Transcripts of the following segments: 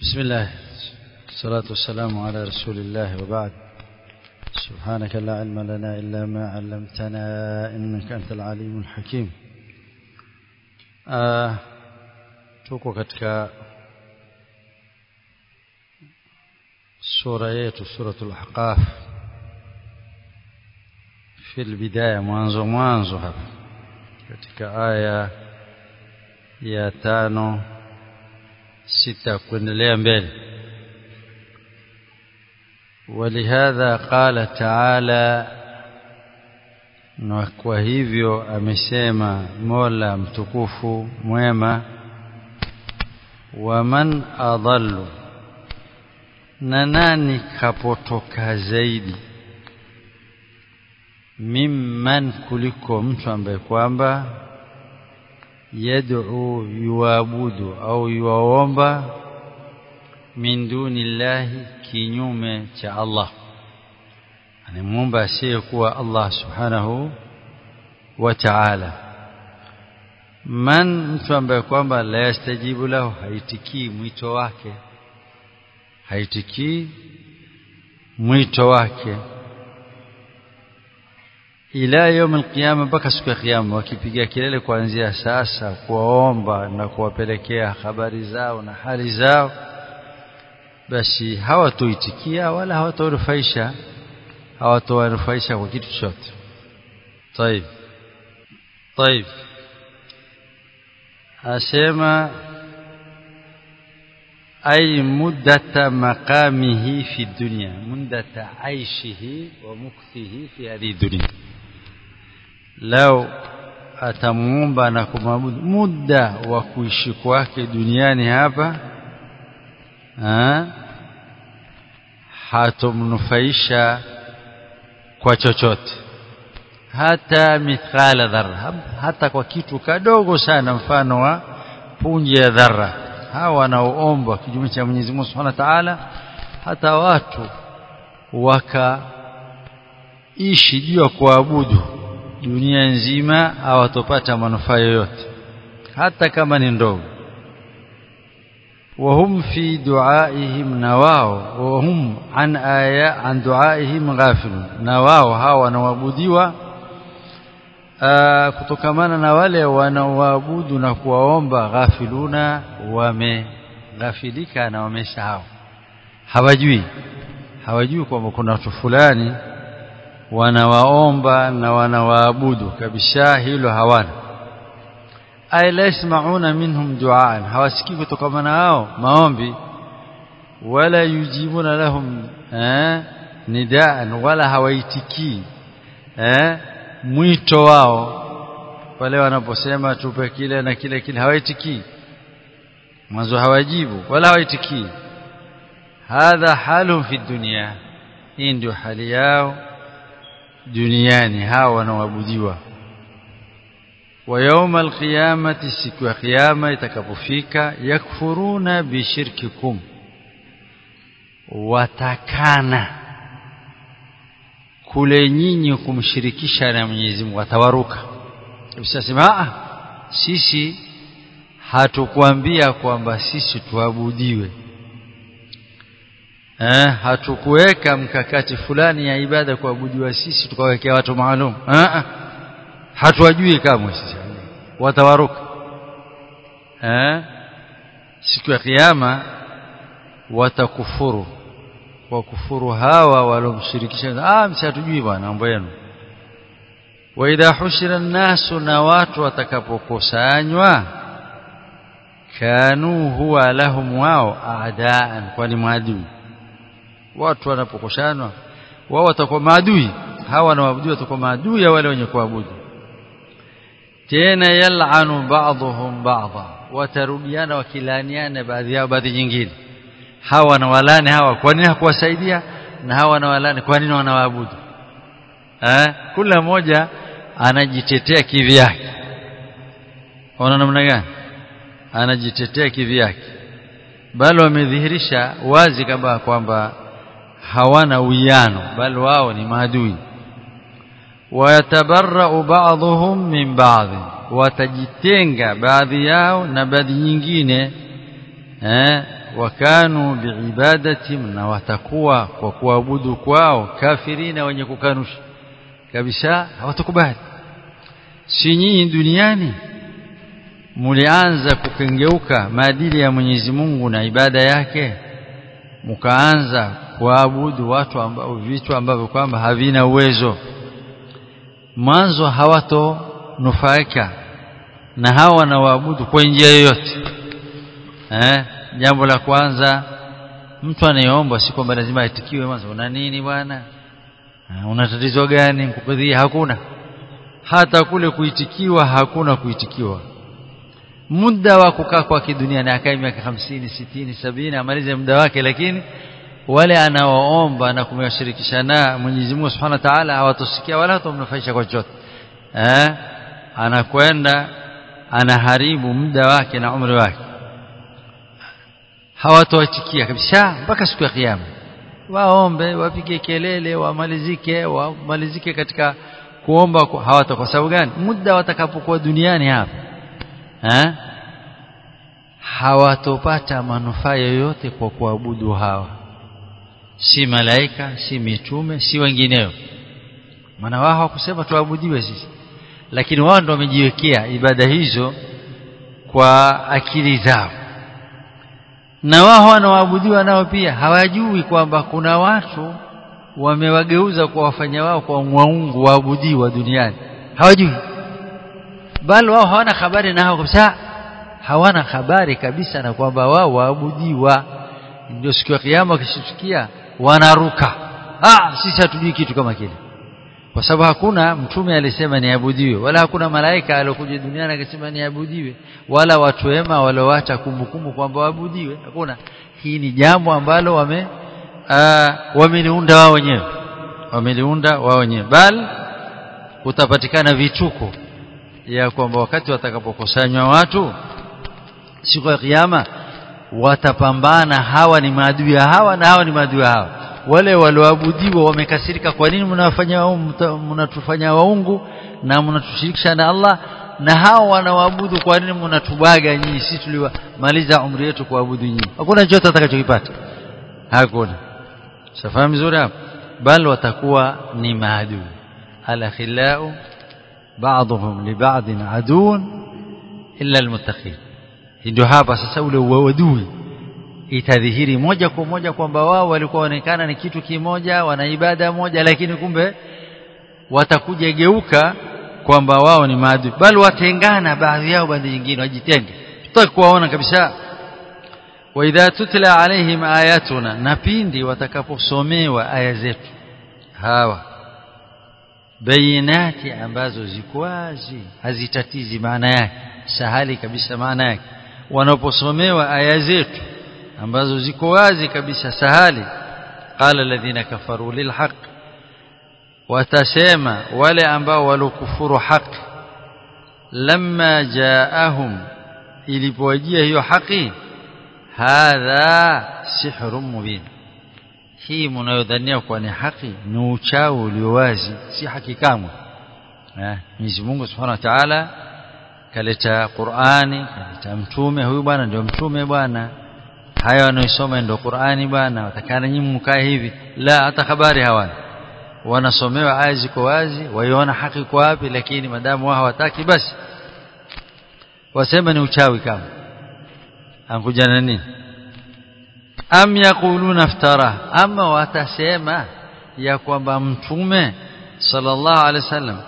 بسم الله الصلاة والسلام على رسول الله وبعد سبحانك لا علم لنا إلا ما علمتنا إنك أنت العليم الحكيم آه tuko katika sura yetu suratul ahqaf fi albidaya mwanzo mwanzo hapa katika aya ya tano sita kuendelea mbele ولهذا قال تعالى na kwa hivyo amesema Mola mtukufu mwema waman adallu na nani kapotoka zaidi mimman kuliko mtu ambaye kwamba yad'u yuabudu au yuaomba min dunillahi kinyume cha Allah anamuomba asiyekuwa Allah subhanahu wa ta'ala man mtu ambaye kwamba la yastajibu lahu haitikii mwito wake haitikii mwito wake ila يوم القيامه mpaka siku ya kiyama wakipiga kelele kuanzia sasa kuwaomba na kuwapelekea habari zao na hali zao basi hawatoitikia wala hawatorufaisha hawatowanufaisha kwa kitu chochote طيب طيب asema ay muddata maqamihi fi dunya muddata aishihi wa mukthihi fi hadhihi dunya lao atamuomba na kumwabudu muda wa kuishi kwake duniani hapa ha? hatomnufaisha kwa chochote hata mithqala dharra hata kwa kitu kadogo sana mfano wa punje ya dharra hawa wanaoombwa kinyume cha Mwenyezi Mungu Subhanahu wa Ta'ala hata watu wakaishi juu ya kuabudu dunia nzima hawatopata manufaa yoyote hata kama ni ndogo وهم في دعائهم نواو وهم عن آية عن دعائهم غافلون نواو هاو wanaabudiwa kutokamana na wale wanaoabudu na kuwaomba ghafiluna wameghafilika na wamesahau hawajui hawajui kwamba kuna watu fulani wanawaomba na wanawaabudu kabisa hilo hawana ay la yasmauna minhum du'aan hawasikii kutokamana hao maombi wala yujibuna lahum eh, nidaan wala hawaitikii eh, mwito wao wale wanaposema tupe kile na kile kile hawaitikii mwanzo hawajibu wala hawaitikii hadha halu fi dunya hii ndio hali yao duniani hao wanaoabudiwa wa yawma alqiyamati siku ya kiyama itakapofika yakfuruna bishirkikum watakana kule nyinyi kumshirikisha na Mwenyezi Mungu watawaruka usisema sisi hatukuambia kwamba sisi tuabudiwe eh hatukuweka mkakati fulani ya ibada kuabudiwa sisi tukawekea watu maalum eh hatuwajui kamwe sisi watawaruka eh siku ya kiyama watakufuru wakufuru hawa walomshirikisha ah mshatujui bwana mambo yenu wa idha hushira nasu na watu watakapokusanywa kanu huwa lahum wao aadaan kwani maadui watu wanapokusanywa wao watakuwa maadui hawa na waabudu watakuwa maadui ya wale wenye kuabudu tena yal'anu ba'dhum ba'dha watarudiana wakilaniana baadhi yao baadhi nyingine hawa na walani hawa kwa nini hakuwasaidia na hawa na walani kwa nini wanawaabudu eh kila mmoja anajitetea kivyake ona namna gani anajitetea kivyake bali wamedhihirisha wazi kama kwamba hawana uwiano bali wao ni maadui wayatabarra'u ba'dhum min ba'd watajitenga baadhi yao na baadhi nyingine eh wakanu biibadatim na watakuwa kwa kuabudu kwao kafirina wenye kukanusha kabisa hawatakubali si nyinyi duniani mulianza kukengeuka maadili ya Mwenyezi Mungu na ibada yake mkaanza kuabudu watu ambao vitu ambavyo kwamba havina uwezo mwanzo hawatonufaika na hawa wanawaabudu kwa njia yoyote eh jambo la kwanza mtu anayeomba si kwamba lazima aitikiwe mwanzo una nini bwana una tatizo gani mkukudhia hakuna hata kule kuitikiwa hakuna kuitikiwa muda wa kukaa kwa kidunia na akae miaka 50 60 70 amalize muda wake lakini wale anaoomba na kumshirikisha na Mwenyezi Mungu Subhanahu wa Ta'ala hawatosikia wala hatomnufaisha kwa chochote eh anakwenda anaharibu muda wake na umri wake hawatoitikia kabisa mpaka siku ya kiyama waombe wapige kelele wamalizike wamalizike katika kuomba hawata kwa sababu gani muda watakapokuwa duniani hapa eh hawatopata manufaa yoyote kwa kuabudu hawa si malaika si mitume si wengineo maana wao hawakusema tuabudiwe sisi lakini wao ndio wamejiwekea ibada hizo kwa akili zao na wao wanaoabudiwa nao pia hawajui kwamba kuna watu wamewageuza kwa wafanya wao kwa mwaungu waabudiwa duniani hawajui bali wao hawana habari na hao kabisa hawana habari kabisa na kwamba wao waabudiwa ndio siku ya kiyama wakishtukia wanaruka ah sisi hatujui kitu kama kile kwa sababu hakuna mtume alisema niabudiwe wala hakuna malaika aliyokuja duniani akasema niabudiwe wala watu wema walioacha kumbukumbu kwamba waabudiwe hakuna hii ni jambo ambalo wame wameliunda wao wenyewe wameliunda wao wenyewe bal utapatikana vituko ya kwamba wakati watakapokusanywa watu siku ya kiyama watapambana hawa ni maadui ya hawa na hawa ni maadui ya hawa wale walioabudiwa wamekasirika kwa nini mnawafanya mnatufanya waungu na mnatushirikisha na Allah na hao wanaoabudu kwa nini mnatubaga nyinyi sisi tuliwamaliza umri wetu kuabudu nyinyi hakuna chochote atakachokipata hakuna safahamu vizuri hapo bal watakuwa ni maadui alakhilau بعضهم لبعض عدو إلا المتقين ndio hapa sasa ule uadui itadhihiri moja kwa moja kwamba wao walikuwa waonekana ni kitu kimoja wana ibada moja lakini kumbe watakuja geuka kwamba wao ni maadui bali watengana baadhi yao baadhi nyingine wajitenge tutaki kuwaona kabisa wa idha tutla alaihim ayatuna na pindi watakaposomewa aya zetu hawa bayinati ambazo ziko wazi hazitatizi maana yake sahali kabisa maana yake wanaposomewa aya zetu ambazo ziko wazi kabisa sahali qala alladhina kafaru lilhaq watasema wale ambao walokufuru haki lamma jaahum ilipowajia hiyo haki hadha sihrun mubin hii mnayodhania kuwa ni haki ni uchawi ulio wazi si haki kamwe eh Mwenyezi Mungu Subhanahu wa Ta'ala kaleta Qur'ani kaleta mtume huyu bwana ndio mtume bwana haya wanaosoma ndio Qur'ani bwana watakana nyinyi mkae hivi la hata habari hawana wanasomewa aya ziko wazi waiona haki kwa wapi lakini madamu wao hawataki basi wasema ni uchawi kama ankuja na nini am yaquluna iftara ama watasema ya kwamba mtume sallallahu alaihi wasallam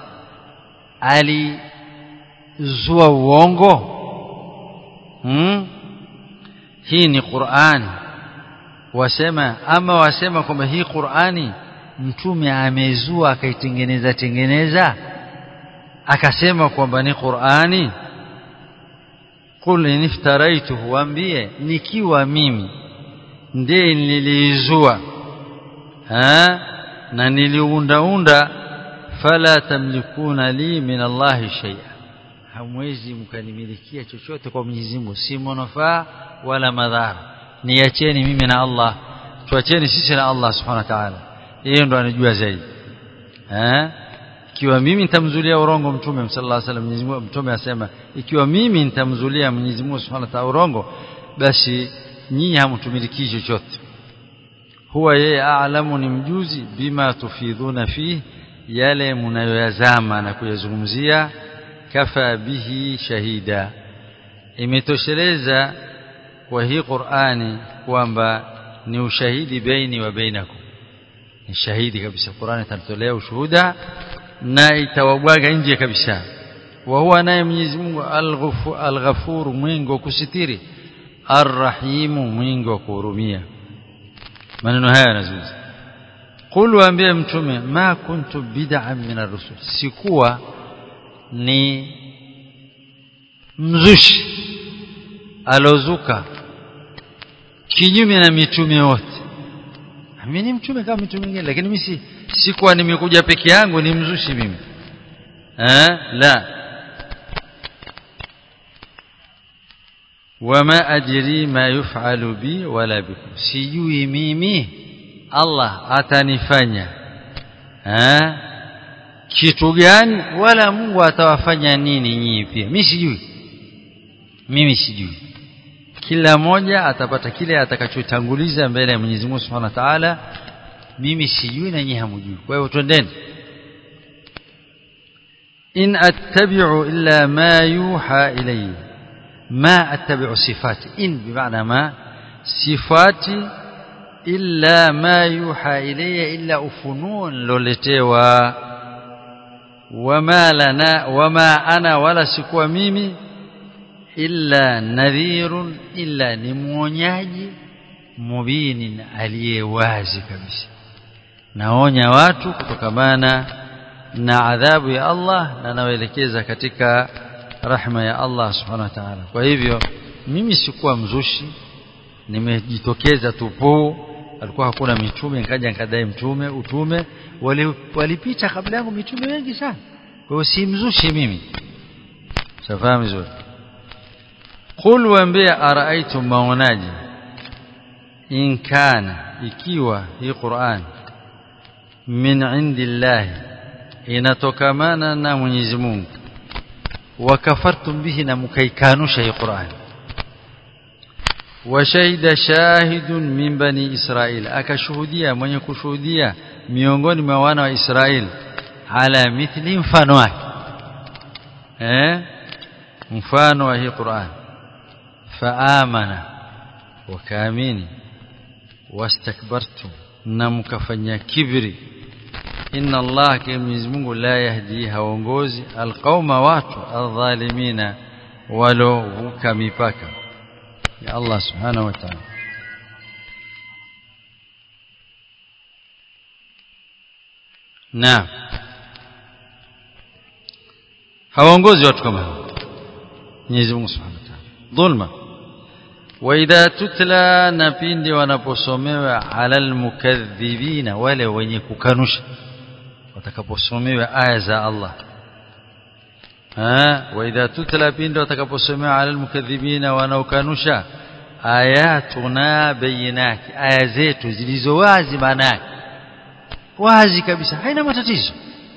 alizua uongo hmm? hii ni Qur'ani wasema ama wasema kwamba hii Qur'ani mtume amezua akaitengeneza tengeneza akasema kwamba ni Qur'ani qul iniftaraitu waambie nikiwa mimi ndiye niliizua na niliundaunda fala tamlikuna li min Allahi shay'a hamwezi mkanimilikia chochote kwa Mwenyezi Mungu si manufaa wala madhara niacheni mimi na Allah tuacheni sisi na Allah subhanahu wa ta'ala yeye ndo anajua zaidi eh ikiwa mimi nitamzulia urongo mtume sallallahu alaihi wasallam Mwenyezi Mungu mtume asema ikiwa mimi nitamzulia Mwenyezi Mungu subhanahu wa ta'ala urongo basi nyinyi hamtumiliki chochote huwa yeye a'lamu ni mjuzi bima tufidhuna fi yale mnayoyazama na kuyazungumzia kafa bihi shahida imetosheleza kwa hii Qur'ani kwamba ni ushahidi baini wa bainakum ni shahidi kabisa Qur'ani itatolea ushuhuda na itawabwaga nje kabisa wa huwa naye Mwenyezi Mungu al-Ghafur mwingi wa kusitiri ar-Rahim mwingi wa kuhurumia maneno haya yanazungumza qul waambie mtume ma kuntu bid'an min ar-rusul sikuwa ni mzushi alozuka kinyume na mitume wote mimi ni mtume kama mitume mingine lakini mimi sikuwa nimekuja peke yangu ni mzushi mimi eh la wama ajri ma yuf'alu bi wala bikum sijui mimi Allah atanifanya eh kitu gani wala Mungu atawafanya nini nyinyi pia mimi sijui mimi sijui kila mmoja atapata kile atakachotanguliza mbele ya Mwenyezi Mungu Subhanahu wa Ta'ala mimi sijui na nyinyi hamjui kwa hiyo twendeni in attabi'u illa ma yuha ilayya ma attabi'u sifati in bimaana ma sifati illa ma yuha ilayya illa ufunun loletewa wama lana wama ana wala sikuwa mimi illa nadhirun illa ni mwonyaji mubinin aliyewazi kabisa naonya watu kutokamana na adhabu ya Allah na nawaelekeza katika rahma ya Allah subhanahu wa ta'ala kwa hivyo mimi sikuwa mzushi nimejitokeza tupu alikuwa hakuna mitume nikaja nikadai mtume utume walipita wali kabla yangu mitume wengi sana kwa hiyo si mzushi mimi safahamu vizuri qul waambia araaitum maonaji in kana ikiwa hii Qur'an min indillahi inatokamana na Mwenyezi Mungu wakafartum bihi na mkaikanusha hii Qur'an washahida shahidun min bani Israil akashuhudia mwenye kushuhudia miongoni mwa wana wa Israil ala mithli mfano wake eh mfano wa hii Qur'an faamana wakaamini wastakbartum na mkafanya kibri inna Allah kwa Mwenyezi Mungu la yahdi haongozi alqauma watu adhalimina walo vuka mipaka ya Allah subhanahu wa ta'ala na hawaongozi watu kama hao Mwenyezi Mungu subhanahu wa ta'ala dhulma وإذا تتلى نبindi wanaposomewa alal mukadhibina wale wenye kukanusha watakaposomewa aya za Allah ha وإذا تتلى pindi watakaposomewa alal mukadhibina wanaokanusha ayatuna bayinati aya zetu zilizo wazi maana wazi kabisa haina matatizo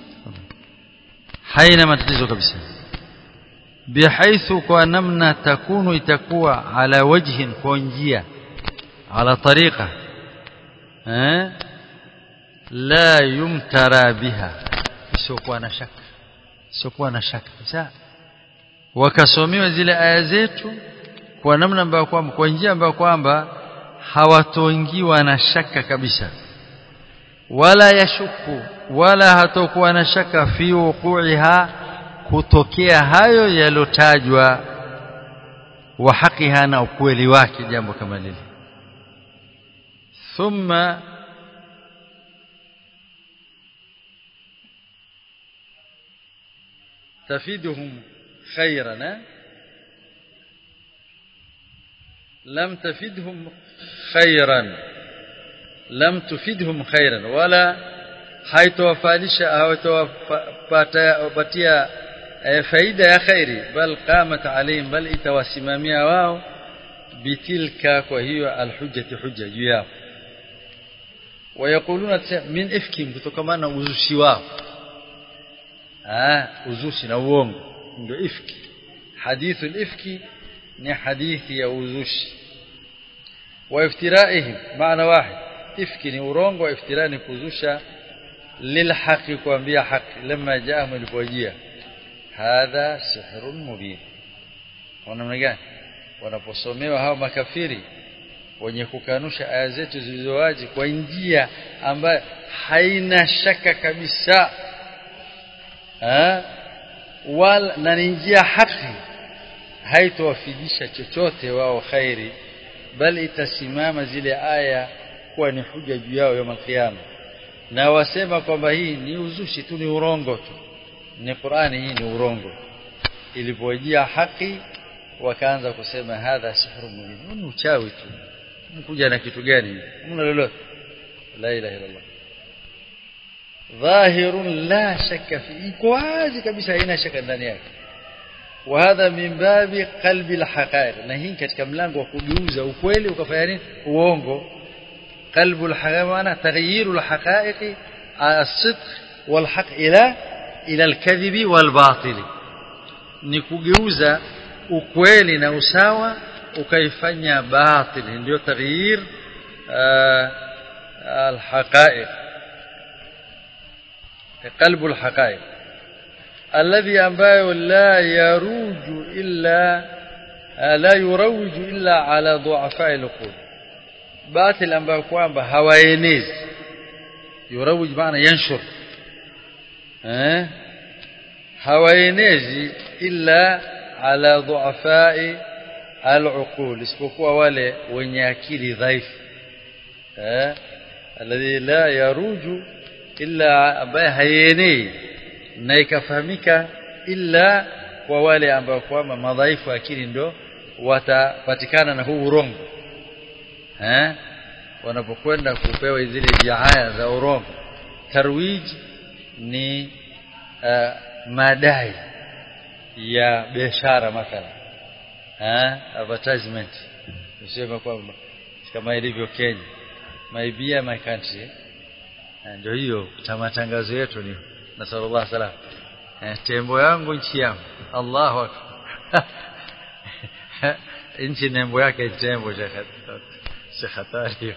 haina matatizo kabisa بحيث kwa namna takunu itakuwa ala wajhin kwa njia ala tariqa eh la yumtara biha isiokuwa na shaka isiokuwa na shaka sasa wakasomewa zile aya zetu kwa namna ambayo kwamba kwa njia ambayo kwamba hawatoingiwa na shaka kabisa wala yashuku wala hatokuwa na shaka fi wuquiha kutokea hayo yalotajwa wa hakiha na ukweli wake jambo kama lile thumma تفيدهم خيرا لم تفيدهم خيرا لم تفيدهم خيرا ولا haitowafalisha hawatowapatia faida ya khairi bal qamat alayhim bal itawasimamia wao bitilka kwa hiyo alhujjati hujja juu yao wayakuluna min ifkim kutokamana uzushi wao ah uzushi na uongo ndio ifki hadithu ifki ni hadithi ya uzushi wa iftiraihim maana wahid ifki ni urongo wa iftira ni kuzusha lilhaqi kuambia haki lama jaahum ilipojia hadha sihrun mubin namna gani wanaposomewa hao makafiri wenye kukanusha aya zetu zilizowazi kwa njia ambayo haina shaka kabisa ha? wala na ni njia haki haitowafidisha chochote wao khairi bali itasimama zile aya kuwa ni huja juu yao ya kiyama na wasema kwamba hii ni uzushi tu ni urongo tu ni Qur'ani hii ni urongo ilipojia haki wakaanza kusema hadha sihru mubin ni uchawi tu mkuja na kitu gani mna lolote la ilaha illa Allah dhahirun la shakka fi iko wazi kabisa haina shaka ndani yake وهذا من باب قلب الحقائق na hii katika mlango wa kugeuza ukweli ukafanya nini uongo قلب الحقائق maana تغيير الحقائق الصدق والحق الى الى الكذب والباطل ni kugeuza ukweli na usawa ukaifanya batil ndio taghyir الحقائق قلب الحقائق الذي ambayo la yaruju illa la yurawiju illa ala du'afa al-qul batil ambayo kwamba hawaenezi yurawij maana yanshur eh hawaenezi illa ala du'afa al-uqul isipokuwa wale wenye akili dhaifu eh alladhi la yaruju illa ambaye hayenei na ikafahamika illa kwa wale ambao kwamba madhaifu akili ndo watapatikana na huu urongo eh wanapokwenda kupewa zile jihaya za urongo tarwij ni uh, madai ya biashara mathala eh advertisement usema kwamba kama ilivyo Kenya maibia my country ndio hiyo matangazo yetu ni na sallallahu salam eh, tembo yangu nchi yangu Allahu akbar nchi nembo yake tembo si hatari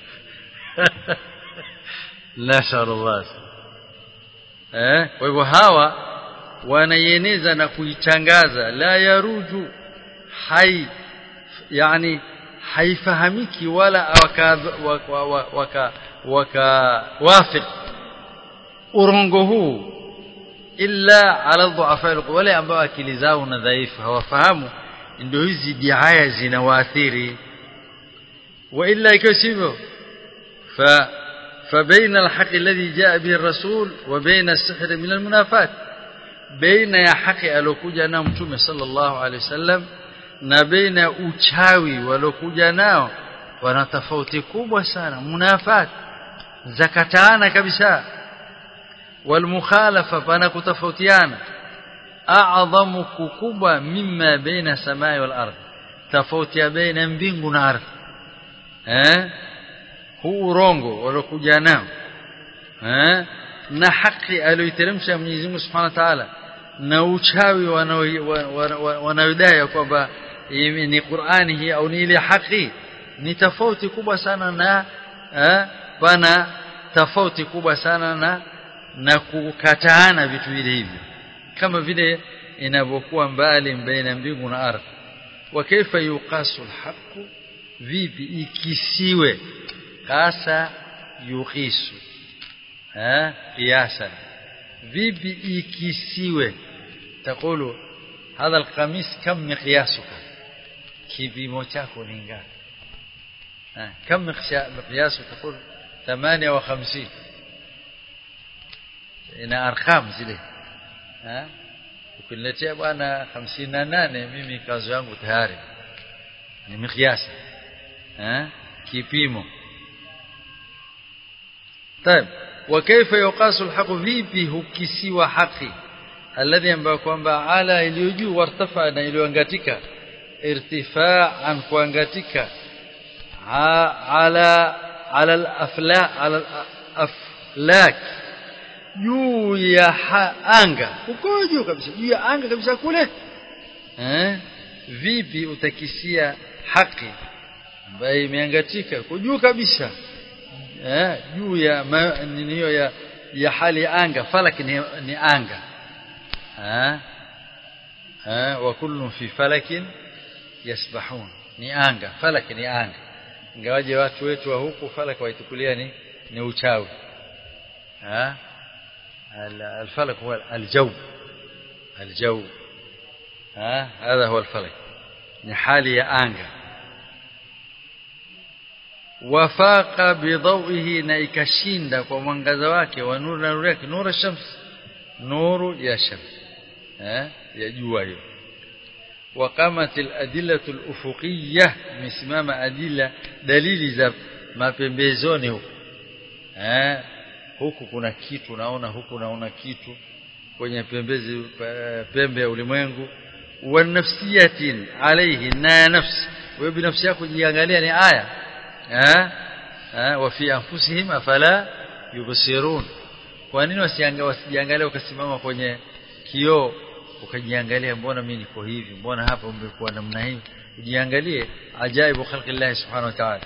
la sallallahu eh kwa hivyo hawa wanaieneza na kuitangaza la yaruju hai yani haifahamiki wala waka waka, waka, waka wafiq urongo huu illa ala dhuafa wale ambao akili zao na dhaifu hawafahamu ndio hizi diaya zinawaathiri wa illa ikiwa sivyo fa فبين الحق الذي جاء به الرسول وبين السحر من المنافات بين يا حق alokuja nao mtume sallallahu alaihi wasallam na baina uchawi walokuja nao wana tofauti kubwa sana munafat zakataana kabisa والمخالفه فانا كتفوتيانا اعظم ككبwa مما بين السماء والارض tofauti baina mbingu na ardhi eh huu urongo walokuja nao eh na haki aliyoteremsha Mwenyezi Mungu Subhanahu wa Ta'ala na uchawi wanaodai kwamba ni Qur'ani hii au ni ile haki ni tofauti kubwa sana na eh pana tofauti kubwa sana na na kukataana vitu vile hivi kama vile inavyokuwa mbali baina mbingu na ardhi wa kaifa yuqasu alhaq vipi ikisiwe kasa yuqisu eh qiyasa vipi ikisiwe takulu hadha alqamis kam miqyasuka kipimo chako ni ngapi eh kam miqyasu takulu 58 ina arqam zile eh ukiniletea bwana 58 mimi kazi yangu tayari ni miqyas eh kipimo طيب وكيف يقاس الحق vipi hukisiwa haki alladhi ambayo kwamba ala iliyojuu wartafa na iliyoangatika irtifaan kuangatika ala ala al-afla ala al-aflak juu ya anga uko juu kabisa juu ya anga kabisa kule eh vipi utakisia haki ambayo imeangatika kujuu kabisa eh juu ya niniyo ya ya hali ya anga falak ni, ni anga eh eh wa kullu fi falakin yasbahun ni anga falak ni anga ingawaje watu wetu wa huku falak waitukulia ni ni uchawi eh الفلك هو الجو الجو ها هذا هو الفلك ni hali ya anga wafaqa bidhawihi na ikashinda kwa mwangaza wake wa nuru na nuru yake nuru shams nuru ya shams eh ya jua hiyo وقامت الأدلة الأفقية مسمام أدلة دليل za mapembezoni huko eh huku kuna kitu naona huku naona kitu kwenye pembezi pembe ya ulimwengu wa nafsiyatin alayhi na nafsi wewe binafsi yako jiangalia ni aya eh eh wa fi anfusihim afala yubsirun kwa nini wasijiangalia ukasimama kwenye kioo ukajiangalia mbona mimi niko hivi mbona hapa umekuwa namna hii ujiangalie ajaibu khalqillah subhanahu wa ta'ala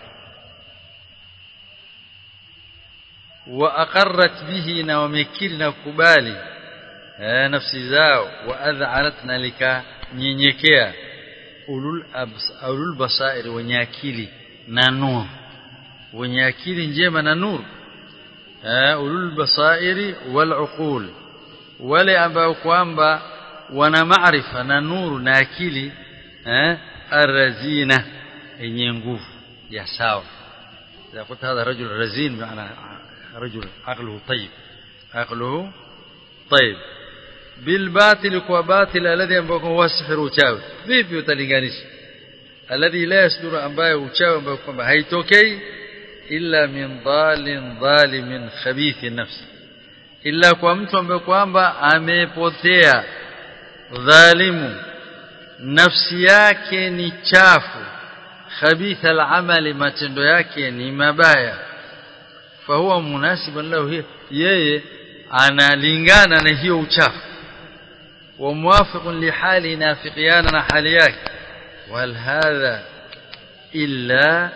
wa aqarrat bihi na wamekiri na kukubali nafsi zao wa adh'arat na likanyenyekea ulul ulul basair wenye akili na nur wenye akili njema na nur ulul basairi wal uqul wale ambao kwamba wana maarifa na nuru na akili eh arrazina yenye nguvu ya sawa إذا قلت هذا رجل رزين بمعنى رجل عقله طيب عقله طيب بالباطل وباطل الذي ambao huwa sihru uchawi vipi utalinganisha alladhi la yasduru ambaye uchawi ambao kwamba haitokei illa min dhalin dhalimin khabith nafsi illa kwa mtu ambaye kwamba amepotea dhalimu nafsi yake ni chafu khabitha al-amali matendo yake ni mabaya fahuwa munasiban lahu yeye analingana na hiyo uchafu wa muwafiqun li hali nafiqiana na hali yake wal hadha illa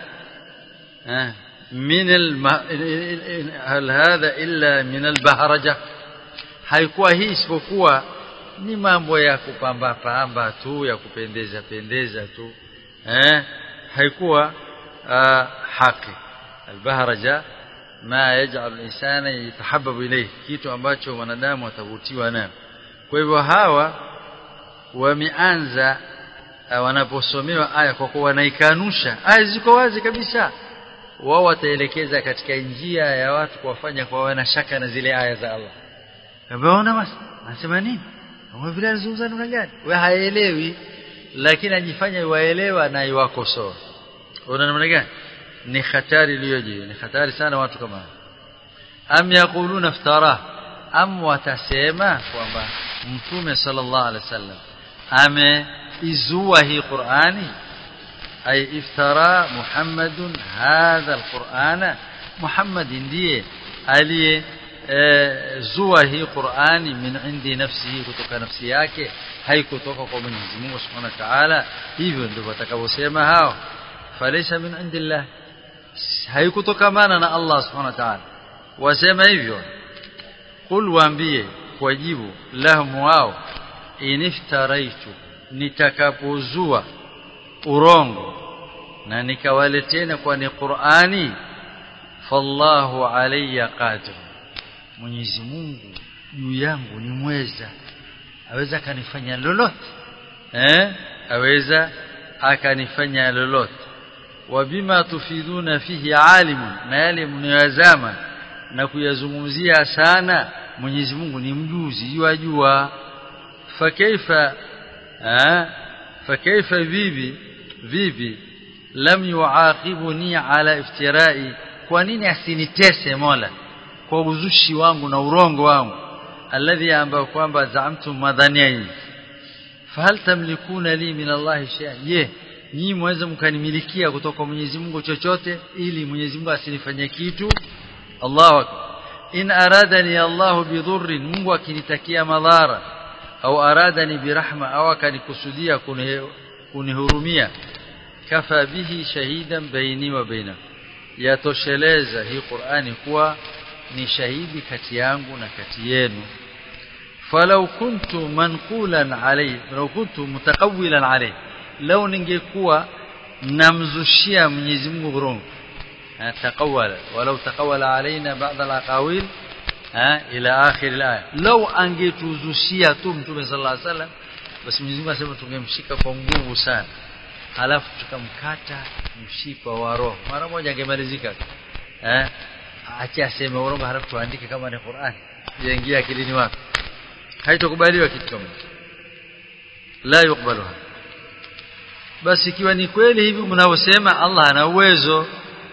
min hal hadha illa min al-bahraja haikuwa hii isipokuwa ni mambo ya kupamba pamba tu ya kupendeza pendeza tu eh haikuwa haki albahraja ma yaj'al insana yatahabbabu ilayhi kitu ambacho wanadamu watavutiwa nayo kwa hivyo hawa wameanza wanaposomewa aya kwa kuwa wanaikanusha aya ziko wazi kabisa wao wataelekeza katika njia ya watu kuwafanya kwa wana shaka na zile aya za Allah kabaona basi anasema nini kama vile anazungumza namna gani wewe haelewi lakini ajifanya waelewa na iwakosoa una namna gani ni hatari iliyoje ni hatari sana watu kama am yaquluna iftara am watasema kwamba mtume sallallahu alaihi wasallam ameizua hii Qur'ani ay iftara Muhammadun hadha alqur'ana Muhammad ndiye aliye zua hii Qur'ani min indi nafsihi kutoka nafsi yake haikutoka kwa Mwenyezi Mungu Subhanahu wa Ta'ala hivyo ndivyo watakavyosema hao falaysa min indillah haikutokamana na Allah Subhanahu wa Ta'ala wasema hivyo qul waambie kwa jibu lahum wao iniftaraitu nitakapozua urongo na nikawaletena kwa ni Qur'ani fallahu alayya qadir Mwenyezi Mungu juu yangu ni mweza aweza akanifanya lolote eh aweza akanifanya lolote wabima tufiduna fihi alimun na yale mnayazama na kuyazungumzia sana Mwenyezi Mungu ni mjuzi yajua fakaifa eh fakaifa vipi vipi lam yuaqibuni ala iftirai kwa nini asinitese Mola kwa uzushi wangu na urongo wangu alladhi ambao kwamba zaamtum madhania fahal tamlikuna li min Allah shay'an je nyinyi mweze mkanimilikia kutoka Mwenyezi Mungu chochote ili Mwenyezi Mungu asinifanyie kitu Allahu akbar in aradani Allah bidhurrin Mungu akinitakia madhara au aradani birahma au akanikusudia kunihurumia kafa bihi shahidan baini wa baina yatosheleza hii Qur'ani kuwa ni shahidi kati yangu na kati yenu falau kuntu manqulan alayhi falau kuntu mutaqawwilan alayhi lau ningekuwa namzushia Mwenyezi Mungu urongo taqawwala walau taqawwala alaina ba'd al-aqawil ila akhir al-aya lau angetuzushia tu mtume sallallahu alaihi wasallam basi Mwenyezi Mungu asema tungemshika kwa nguvu sana halafu tukamkata mshipa wa roho mara moja angemalizika eh acha aseme urongo halafu tuandike kama ni Qur'an yaingia akilini wako haitokubaliwa kitu kama la yukbaluha basi ikiwa ni kweli hivi mnavyosema Allah ana uwezo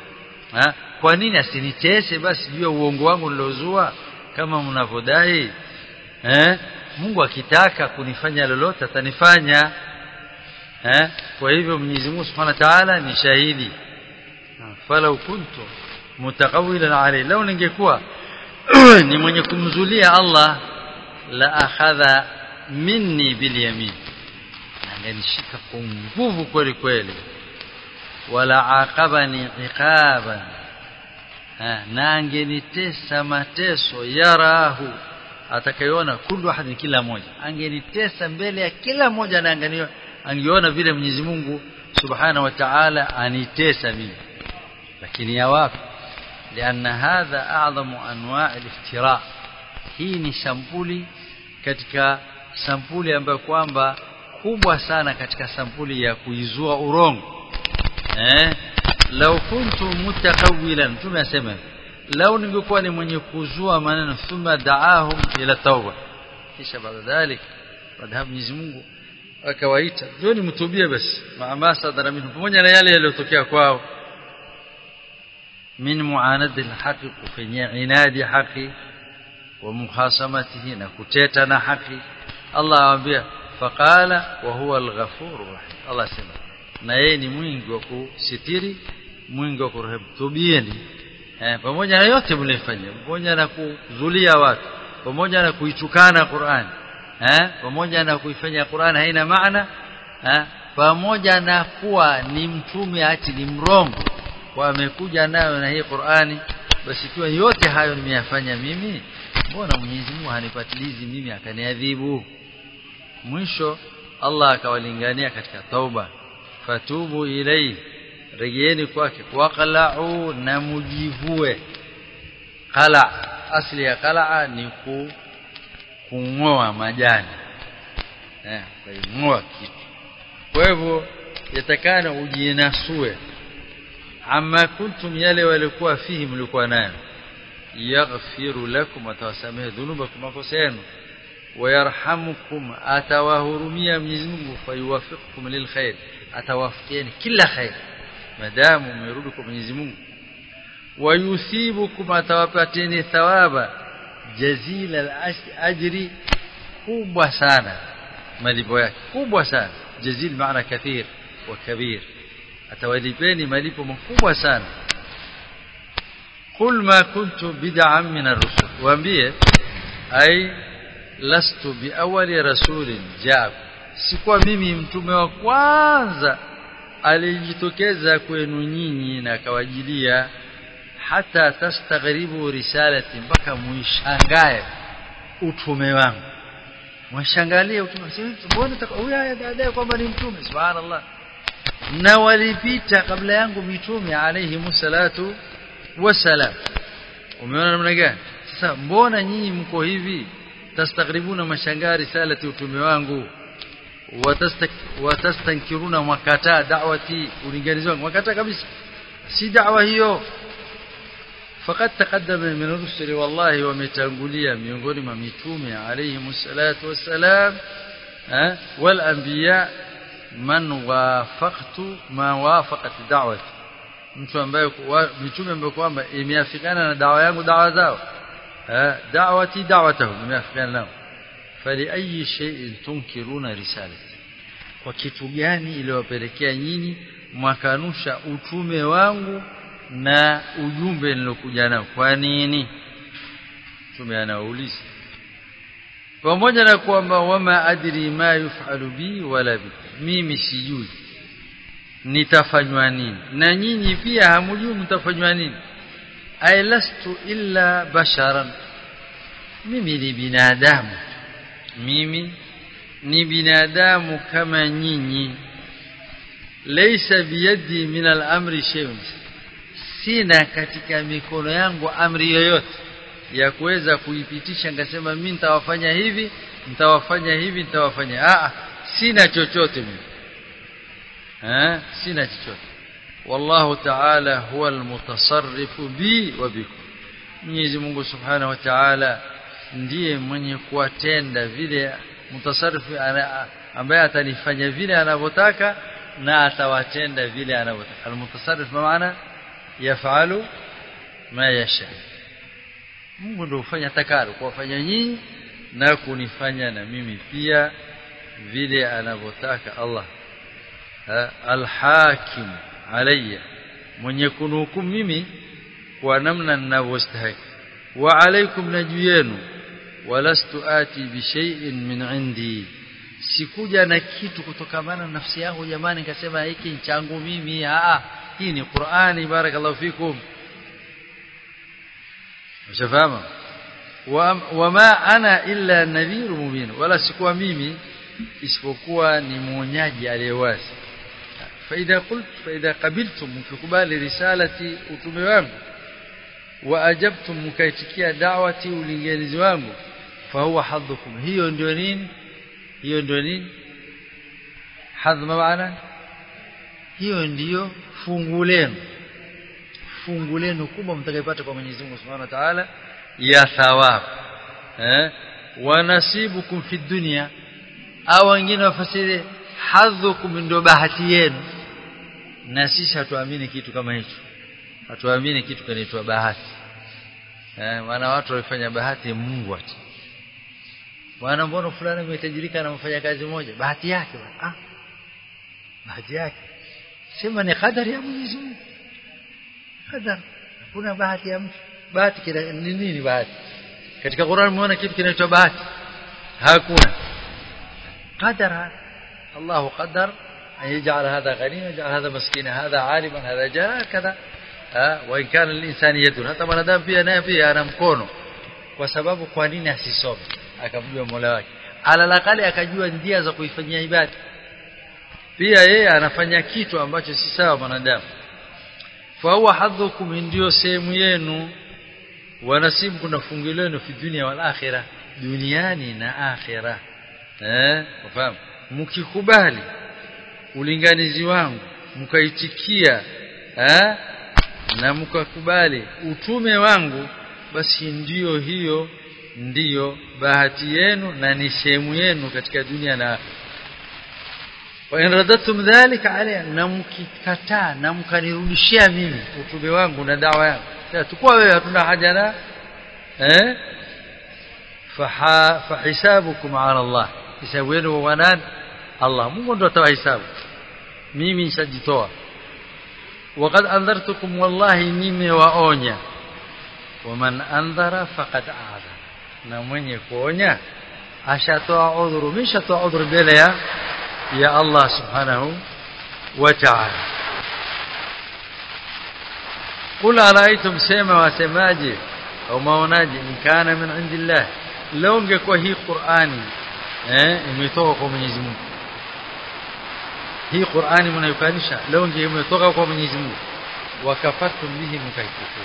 kwa nini asinitese basi juu ya uongo wangu nilozua kama mnavyodai eh Mungu akitaka kunifanya lolote atanifanya eh kwa hivyo Mwenyezi Mungu Subhanahu wa Ta'ala ni shahidi falau kuntu mutaqawilan alayhi lau ningekuwa ni mwenye kumzulia Allah la akhadha minni bil yamin angenishika kwa nguvu kweli kweli wala aqabani iqaban na angenitesa mateso yarahu atakayeona kullu ahadin kila moja angenitesa mbele ya kila moja na angeona vile Mwenyezi Mungu Subhanahu wa Ta'ala anitesa mimi lakini ya wapi لأن هذا أعظم أنواع الافتراء hii ni sampuli katika sampuli ambayo kwamba kubwa sana katika sampuli ya kuizua urongo eh lau kuntu mutaqawwilan tumesema lau ningekuwa ni mwenye kuzua maneno thumma da'ahum ila tauba kisha baada dhalik baada hapo Mwenyezi Mungu akawaita njoni mtubie basi maama sadara minhu pamoja na yale yaliyotokea kwao min muanadi alhaqi kufanyia inadi haki wa mukhasamatihi na kuteta na haki Allah awaambia faqala wa huwa alghafurur rahim Allah sema na yeye ni mwingi wa kusitiri mwingi wa kurehemu tubieni eh, pamoja na yote mlifanya pamoja na kuzulia watu pamoja na kuitukana Qur'an eh, pamoja na kuifanya Qur'an haina maana eh, pamoja na kuwa ni mtume ati ni mrongo kwa amekuja nayo na hii Qur'ani basi ikiwa yote hayo nimeyafanya mimi mbona Mwenyezi Mungu hanipatilizi mimi akaniadhibu mwisho Allah akawalingania katika tauba fatubu ilai rejeeni kwake waqla'u na mujivue qala asli ya qala ni ku kungoa majani eh kungoa kitu kwa hivyo yatakana ujinasue amma kuntum yale walikuwa fihi mlikuwa nayo yaghfiru lakum atawasamehe dhunubakum makosa yenu ويرحمكم atawahurumia Mwenyezi Mungu fayuwafiqukum lilkhair atawafikieni kila khair madamu mmerudi kwa Mwenyezi Mungu wayuthibukum atawapateni thawaba jazila ajri kubwa sana malipo yake kubwa sana jazil maana kathir wa kabir atawalipeni malipo makubwa sana قل ما كنت بدعا من الرسل waambie ai lastu biawali rasulin jab sikuwa mimi mtume wa kwanza alijitokeza kwenu nyinyi na akawajilia hata tastaghribu risalati mpaka muishangae utume wangu mwashangalie utume mbona huyu dada kwamba ni mtume subhanallah na walipita kabla yangu mitume alayhi salatu wasalam umeona namna gani sasa mbona nyinyi mko hivi tastaghribuna mashangaa risalati utume wangu watastankiruna makataa da'wati ulinganizi wangu makataa kabisa si da'wa hiyo faqad taqaddama min rusuli wallahi wametangulia miongoni mwa mitume alayhi salatu wassalam wal anbiya man wafaqtu ma wafaqat da'wati mtu ambaye mitume ambaye kwamba imeafikana na dawa yangu dawa zao دعوتي دعوتهم بما يفعل لهم فلأي شيء تنكرون رسالتي kwa kitu gani iliwapelekea nyinyi mwakanusha utume wangu na ujumbe nilokuja nao kwa nini tume anauliza pamoja na kwamba wama adri ma yufalu bi wala bi mimi sijui nitafanywa nini na nyinyi pia hamjui mtafanywa nini ay lastu illa basharan mimi ni binadamu mimi ni binadamu kama nyinyi laysa biyadi min al-amri shay'un sina katika mikono yangu amri yoyote ya kuweza kuipitisha ngasema mimi nitawafanya hivi nitawafanya hivi nitawafanya ah sina chochote mimi eh sina chochote wallahu ta'ala huwa almutasarrifu bi wa bikum Mwenyezi Mungu Subhanahu wa Ta'ala ndiye mwenye kuwatenda vile mutasarrifu ambaye atanifanya vile anavyotaka na atawatenda vile anavyotaka almutasarrif maana yafalu ma yasha Mungu ndio hufanya takalo kuwafanya nyinyi na kunifanya na mimi pia vile anavyotaka Allah alhakim alayya mwenye kunuhukumu mimi kwa namna ninavyostahili wa alaikum na juu yenu walastu ati bi shay'in min indi sikuja na kitu kutokamana na nafsi yangu jamani nikasema hiki ni changu mimi a hii ni Qur'ani barakallahu fikum ushafahamu wama ana illa nadhiru mubin wala sikuwa mimi isipokuwa ni mwonyaji aliyewazi faida qult faida qabiltum mkikubali risalati utume wangu wa ajabtum mkaitikia da'wati ulinganizi wangu fahuwa hadhukum hiyo ndio nini hiyo ndio nini hadhma maana hiyo ndiyo fungu lenu fungu lenu kubwa mtakayopata kwa Mwenyezi Mungu Subhanahu wa Ta'ala ya thawabu eh wanasibukum fi dunya au wengine wafasiri hadhukum ndio bahati yenu na sisi hatuamini kitu kama hicho hatuamini kitu kinaitwa bahati eh maana watu walifanya bahati Mungu ati bwana mbona fulani umetajirika na mfanya kazi moja bahati yake ah bahati yake sema ni kadari ya Mwenyezi Mungu kadari kuna bahati ya mtu bahati kina ni nini bahati katika Qur'an umeona kitu kinaitwa bahati hakuna qadara Allah qadar أن يجعل هذا غنيا يجعل هذا مسكينا هذا عالما هذا جاهل كذا وإن كان الإنسان يد hata mwanadamu pia naye pia ana mkono kwa sababu kwa nini asisome akamjua Mola wake alalakali akajua njia za kuifanyia ibada pia yeye anafanya kitu ambacho si sawa mwanadamu fa huwa hadhukum ndio sehemu yenu wanasibu kuna fungu lenu fi dunia wal akhirah duniani na akhirah eh ufahamu mkikubali ulinganizi wangu mkaitikia eh na mkakubali utume wangu basi ndiyo hiyo ndiyo bahati yenu na ni sehemu yenu katika dunia na wa in radatum dhalika alayya na mkikataa na mkanirudishia mimi utume wangu na dawa yangu sasa tukua wewe hatuna haja na eh fahisabukum ala Allah hisabu yenu wa nani Allah Mungu ndo atawahesabu mimi nishajitoa وقد انذرتكم والله nimewaonya waman andhara faqad aadha na mwenye kuonya ashatoa udhuru mishatoa udhuru mbele ya ya Allah subhanahu wa ta'ala قل ارايتم سما wasemaje au maonaje in kana min indillah leo ungekuwa hii Qur'ani eh imetoka kwa Mwenyezi Mungu hii Qur'ani mnayokanisha leo ndio imetoka kwa Mwenyezi Mungu wakafartum bihi mkaikufuru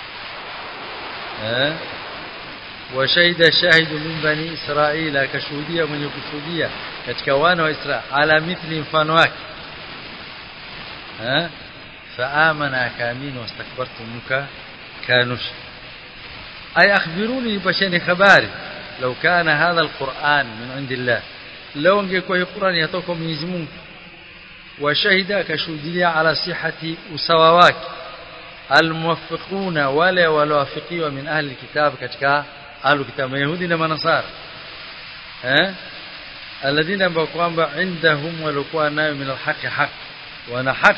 eh washahida shahidu min bani israila akashuhudia mwenye kushuhudia katika wana wa Israeli ala mithli mfano wake eh faamana akaamini wastakbartum muka kanush ay akhbiruni bashani khabari لو كان هذا القرآن من عند الله لو ungekuwa hii Qur'an yatoka Mwenyezi Mungu washahida akashuhudia ala sihati usawa wake almuwaffiquna wale waliowafikiwa min ahli kitab katika ahli kitab yahudi na manasara eh alladhina ambao kwamba indahum walikuwa nayo min alhaqi haq wana haq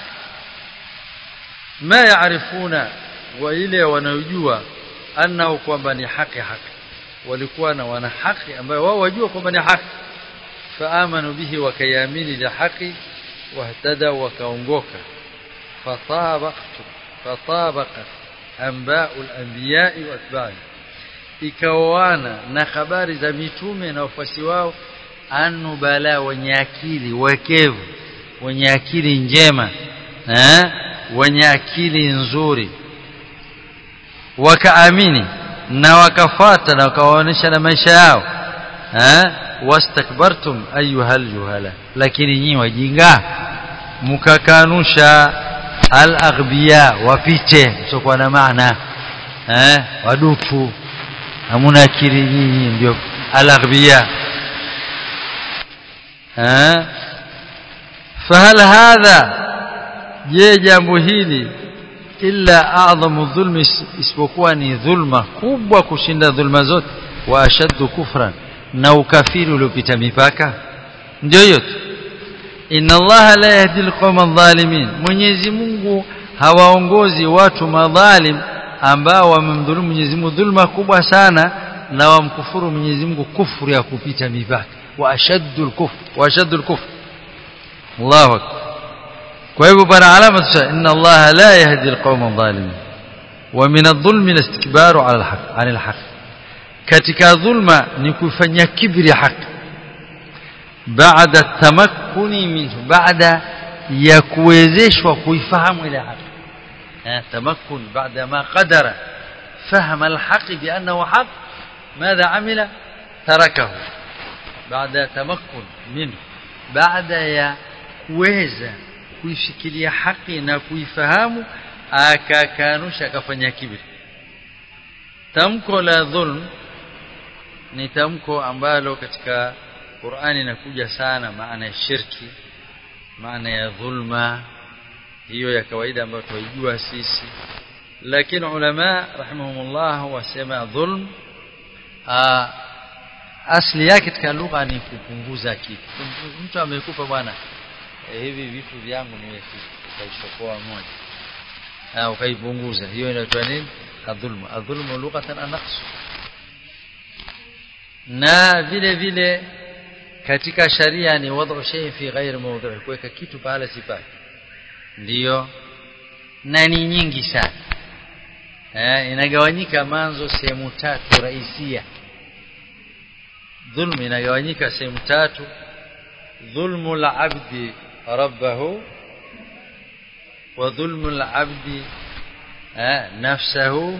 ma yaarifuna wa ile wanayojua annahu kwamba ni haki haki walikuwa na wana haki ambayo wao wajua kwamba ni haki faamanu bihi wakayamini la haki wahtada wakaongoka fatabaqtu fatabaqat anba'u al-anbiya'i wa atba'i ikaoana na habari za mitume na wafuasi wao anubala wenye akili wekevu wenye akili njema eh wenye akili nzuri wakaamini na wakafata na wakawaonesha na maisha yao eh wastakbartum ayuhal juhala lakini nyinyi wajinga mkakanusha al-aghbiya wapite sio na maana eh wadutu hamuna akili nyinyi ndio al-aghbiya eh fahal hadha je jambo hili illa a'zamu dhulmi isipokuwa ni dhulma kubwa kushinda dhulma zote wa ashaddu kufran na ukafiri uliopita mipaka ndio hiyo tu inna allaha la yahdi alqawma adh-dhalimin mwenyezi Mungu hawaongozi watu madhalim ambao wamemdhulumu Mwenyezi Mungu dhulma kubwa sana na wamkufuru Mwenyezi Mungu kufuru ya kupita mipaka wa ashaddu al-kufr wa ashaddu al-kufr Allahu akbar kwa hivyo bana alama tusha inna allaha la yahdi alqawma adh-dhalimin wa min adh-dhulmi al-istikbaru 'ala al-haqq 'ala al-haqq katika dhulma ni kufanya kibri haki baada tamakkuni minhu baada ya kuwezeshwa kuifahamu ile haki tamakkun baada ma qadara فهم الحق بأنه حق ماذا عمل تركه بعد تمكن منه بعد ya kuweza kuishikilia haki na kuifahamu akakanusha akafanya kibri tamko la dhulm ni tamko ambalo katika Qur'ani inakuja sana maana ya shirki maana ya dhulma hiyo ya kawaida ambayo tunaijua sisi lakini ulama rahimahumullah wasema dhulm asli yake katika lugha ni kupunguza kitu mtu amekupa bwana e, hivi vitu vyangu nimekaichokoa moja na ukaipunguza hiyo inaitwa nini adhulmu adhulmu lughatan anaqs na vile vile katika sharia ni wad'u shay fi ghairi mawdhi'i kuweka kitu pahala si pake ndio na ni nyingi sana eh inagawanyika manzo sehemu tatu raisia dhulmu inagawanyika sehemu tatu dhulmu al-abdi rabbahu wa dhulmu al-abdi nafsahu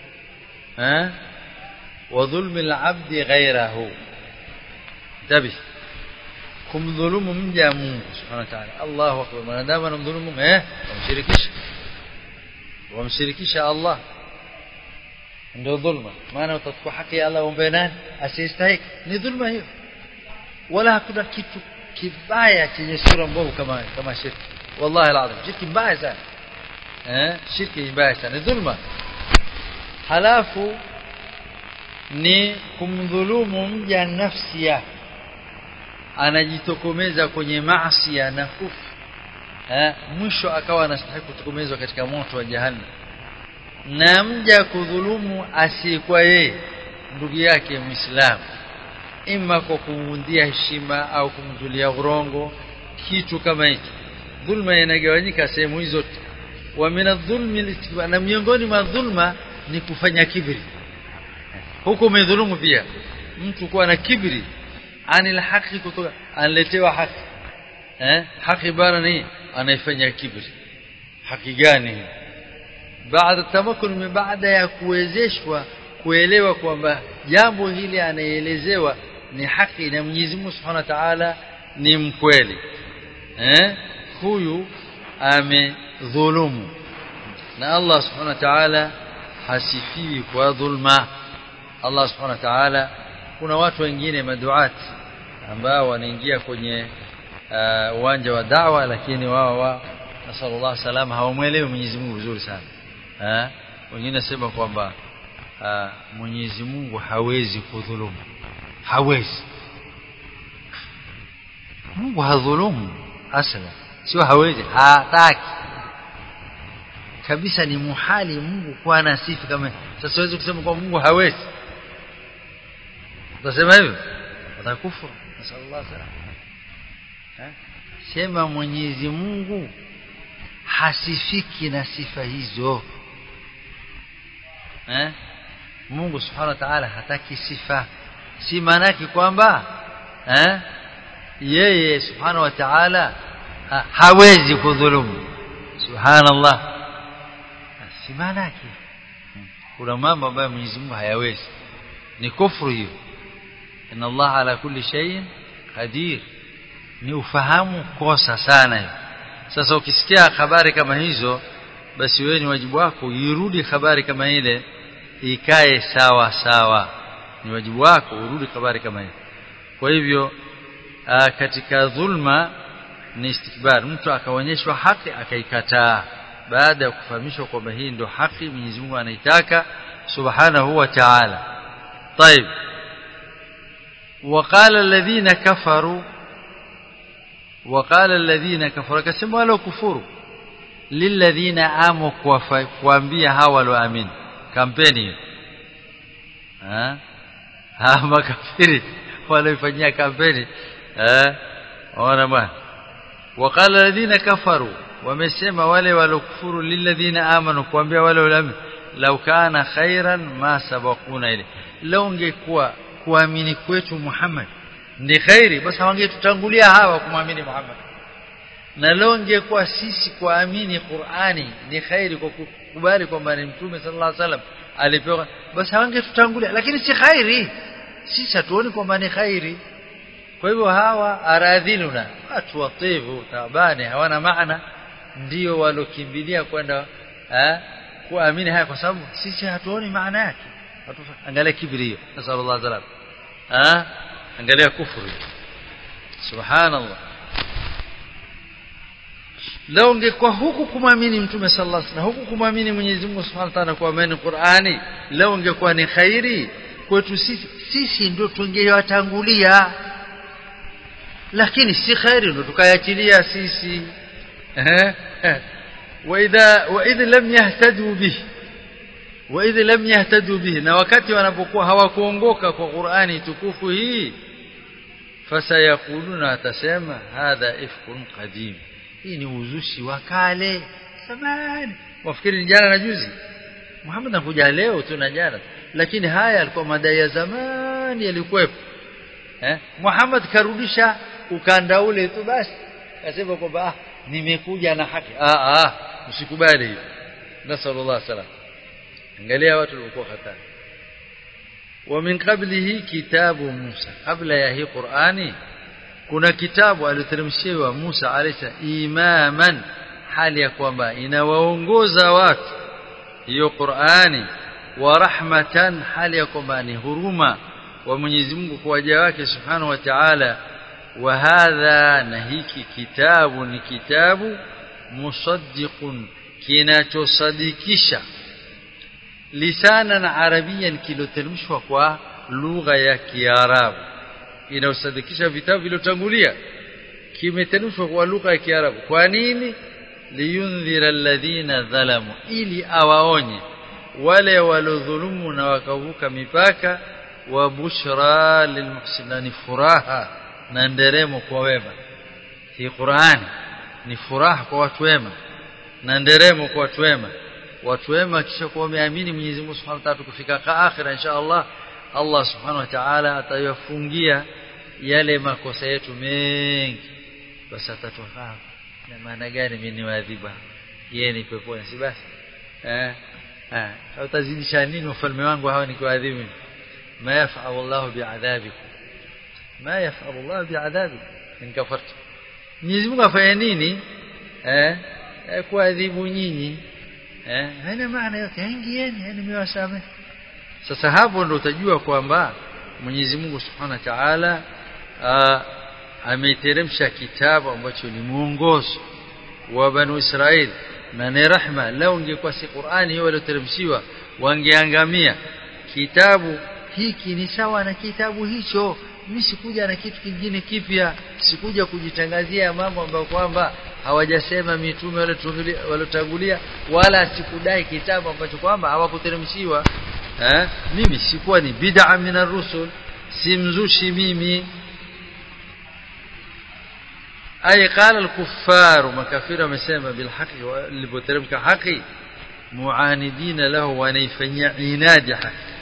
wa dhulmu al-abdi ghayrahu tabi kumdhulumu mja Mungu subhanahu wa ta'ala Allahu akbar mwanadamu anamdhulumu eh wamshirikisha wamshirikisha Allah ndio dhulma maana utachukua haki ya Allah umbe nani asiyestahili ni dhulma hiyo wala hakuna kitu kibaya chenye sura mbovu kama kama shirki wallahi alazim shirki mbaya sana eh shirki mbaya sana ni dhulma halafu ni kumdhulumu mja nafsi yake anajitokomeza kwenye maasi na kufu eh mwisho akawa anastahili kutokomezwa katika moto wa jahannam na mja kudhulumu asiyekuwa yeye ndugu yake muislamu ima kwa kumwundia heshima au kumjulia urongo kitu kama hicho dhulma inagawanyika sehemu hizo wa min adh-dhulmi na miongoni mwa dhulma ni kufanya kibri huko umedhulumu pia mtu kuwa na kibri anil haki kutoka anletewa haki eh haki bana ni anaifanya kibri haki gani baada tamakun baada ya kuwezeshwa kuelewa kwamba jambo hili anaelezewa ni haki na Mwenyezi Mungu Subhanahu wa Ta'ala ni mkweli eh huyu amedhulumu na Allah Subhanahu wa Ta'ala hasifiwi kwa dhulma Allah Subhanahu wa Ta'ala kuna watu wengine maduati ambao wanaingia kwenye uwanja uh, wa dawa lakini wao wa nasallallahu salama hawamuelewi Mwenyezi Mungu vizuri sana eh wengine nasema kwamba uh, Mwenyezi Mungu hawezi kudhulumu hawezi Mungu hadhulumu asla sio hawezi hataki kabisa ni muhali Mungu kuwa na sifa kama sasa siwezi kusema kwa Mungu hawezi utasema hivyo watakufuru nasallallahu salama sema Mwenyezi Mungu hasifiki na sifa hizo eh Mungu Subhanahu wa Ta'ala hataki sifa si maanaki kwamba eh yeye Subhanahu wa Ta'ala ha, hawezi kudhulumu subhanallah si maanaki kuna mambo ambayo Mwenyezi Mungu hayawezi ni kufuru hiyo inna Allah ala kulli shay'in qadir ni ufahamu kosa sana hiyo sasa ukisikia habari kama hizo basi wewe ni wajibu wako irudi habari kama ile ikae sawa sawa ni wajibu wako urudi habari kama ile kwa hivyo aa, katika dhulma ni istikbar mtu akaonyeshwa haki akaikataa baada ya kufahamishwa kwamba hii ndio haki Mwenyezi Mungu anaitaka subhanahu wa ta'ala طيب وقال الذين كفروا وقال الذين كفروا كسموا ولو كفروا للذين امنوا kuambia hawa walioamini kampeni eh ha makafiri wanaifanyia kampeni eh ona bwana وقال الذين كفروا wamesema wale walokufuru lilladhina amanu kuambia wale walioamini law kana khairan ma sabaquna ile lao ungekuwa kuamini kwetu Muhammad ni khairi basi wangetutangulia hawa kumwamini Muhammad na leo ingekuwa sisi kuamini Qur'ani ni khairi kwa kukubali kwamba ni mtume sallallahu alaihi wasallam alipewa basi hawangetutangulia lakini si khairi sisi hatuoni kwamba ni khairi kwa hivyo hawa aradhiluna watu wativu tabani hawana maana ndio walokimbilia kwenda kuamini haya kwa sababu sisi hatuoni maana yake angalia kibri hiyo nasallallahu alaihi wasallam angalia kufuru subhanallah leo ungekuwa huku kumwamini mtume sallallahu alaihi wasallam huku kumwamini Mwenyezi Mungu Subhanahu wa Ta'ala kuamini Qur'ani leo ungekuwa ni khairi kwetu sisi sisi ndio tungewatangulia lakini si khairi ndio tukayachilia sisi eh واذا واذا لم يهتدوا به واذا لم يهتدوا به na wakati wanapokuwa hawakuongoka kwa Qur'ani tukufu hii fasayakuluna atasema hadha ifkun qadim hii ni uzushi wa kale zamani wafikiri ni jana na juzi Muhammad anakuja leo tu na jana lakini haya yalikuwa madai ya zamani yalikuwepo eh Muhammad karudisha ukanda ule tu basi akasema kwamba ah nimekuja na haki ah ah usikubali hiyo nasallallahu salam angalia watu walikuwa hatari wa min qablihi kitabu Musa kabla ya hii Qur'ani kuna kitabu aliteremshiwa Musa alayhi imaman hali ya kwamba inawaongoza watu hiyo Qur'ani wa rahmatan hali ya kwamba ni huruma wa Mwenyezi Mungu kwa waja wake subhanahu wa ta'ala wa hadha na hiki kitabu ni kitabu musaddiqun kinachosadikisha lisanan arabiyan kiloteremshwa kwa lugha ya Kiarabu inayosadikisha vitabu vilivyotangulia kimeteremshwa kwa lugha ya Kiarabu kwa nini liyundhira alladhina dhalamu ili awaonye wale walodhulumu na wakavuka mipaka wa bushra lilmuhsinani furaha na nderemo kwa wema hii Qur'ani ni furaha kwa watu wema na nderemo kwa watu wema watu wema kisha kuwa wameamini Mwenyezi Mungu Subhanahu wa Ta'ala kufika akhira insha Allah Allah Subhanahu wa Ta'ala atayafungia yale makosa yetu mengi basi atatoka na maana gani mimi niwadhiba yeye ni peponi si basi eh eh utazidisha nini ufalme wangu hawa nikiwaadhibu ma yaf'alu Allah bi'adhabikum ma yaf'alu Allah bi'adhabikum in kafartum Mwenyezi Mungu afanya nini eh kuadhibu nyinyi eh haina maana yote ingieni yani nimewasamehe sasa hapo ndo utajua kwamba Mwenyezi Mungu Subhanahu wa Ta'ala ameteremsha kitabu ambacho ni mwongozo wa Banu Israel na ni rahma lao ingekuwa si Qur'ani hiyo walioteremshiwa wangeangamia kitabu hiki ni sawa na kitabu hicho mimi sikuja na kitu kingine kipya sikuja kujitangazia mambo ambayo kwamba hawajasema mitume waliotangulia wala sikudai kitabu ambacho kwamba hawakuteremshiwa eh mimi sikuwa ni bid'a min rusul si mzushi mimi ay qala al-kuffar makafira wamesema bil haqi walipoteremka haki muanidina lahu wanaifanyia inadi haki